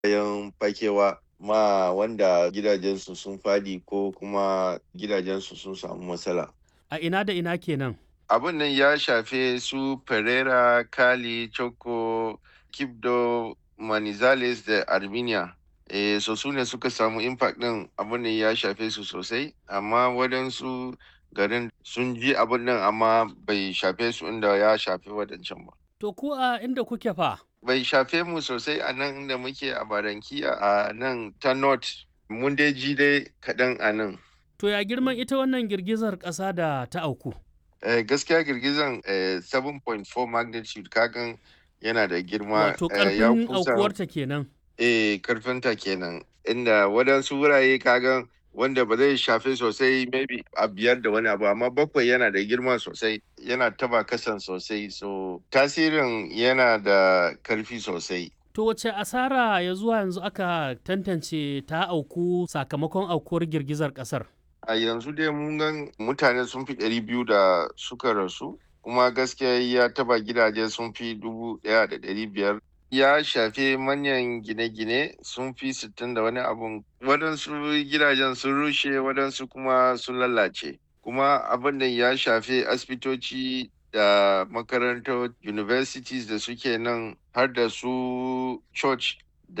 yan fakewa ma wanda gidajensu sun fadi ko kuma gidajensu sun samu matsala. A ina da ina kenan? Abun nan ya shafe su Pereira, Cali, Choco, Kibdo, Manizales da Armenia. Eh, so su ne suka samu impact ɗin abun nan ya shafe su sosai, amma waɗansu garin sun ji abun nan amma bai shafe su inda ya shafe waɗancan ba. To ku a inda kuke fa? Bai shafe mu sosai a nan inda muke a Barankiya a nan ta North. Mun dai ji dai kaɗan a nan. To ya girman ita wannan girgizar ƙasa da ta auku? Eh, gaskiya girgizan eh, 7.4 magnitude kagan yana da girma Wato eh, ya ƙarfin kusa aukuwarta kenan. eh karfinta kenan inda waɗansu wurare kagan wanda ba zai shafe sosai maybe a biyar da wani abu amma bakwai yana da girma sosai yana taba kasan sosai so tasirin yana da karfi sosai To wace asara ya zuwa yanzu aka tantance ta auku sakamakon aukuwar girgizar ƙasar? a yanzu dai mun gan mutane sun fi ɗari biyu da suka rasu kuma gaskiya ya taba gidaje sun fi dubu ɗaya da ɗari biyar ya shafe manyan gine-gine sun fi sittin da wani abun waɗansu gidajen sun rushe waɗansu kuma sun lalace kuma abin da ya shafe asibitoci da makarantar universities da suke nan har da su church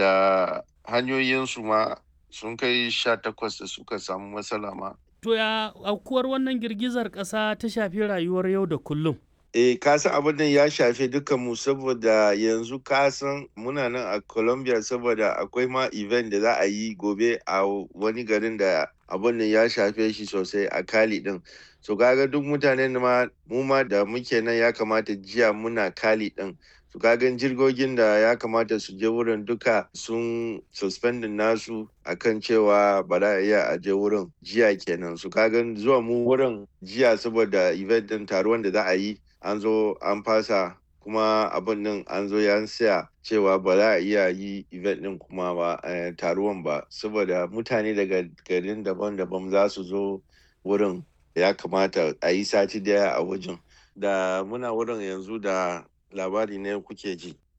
da hanyoyinsu ma sun kai sha takwas da suka samu matsala ma To ya aukuwar wannan girgizar ƙasa ta shafi rayuwar yau da kullum? Eh, ka san abin nan ya shafe mu saboda yanzu ka san muna nan a Colombia saboda akwai ma event da za a yi gobe a wani garin da abin nan ya shafe shi sosai a Cali din. So kaga duk mutanen ma mu ma da muke nan ya kamata jiya muna Cali din. So kaga jirgogin da ya kamata su je wurin duka sun suspending nasu akan cewa ba za a iya a je wurin jiya kenan. So kaga zuwa mu wurin jiya saboda event din taruwan da za a yi an zo an fasa kuma abin nan an zo ya siya cewa ba za a iya yi event din kuma ba eh, taruwan ba saboda mutane daga garin daban-daban za su zo wurin ya kamata a yi sati daya a wajen da muna wurin yanzu da labari ne kuke ji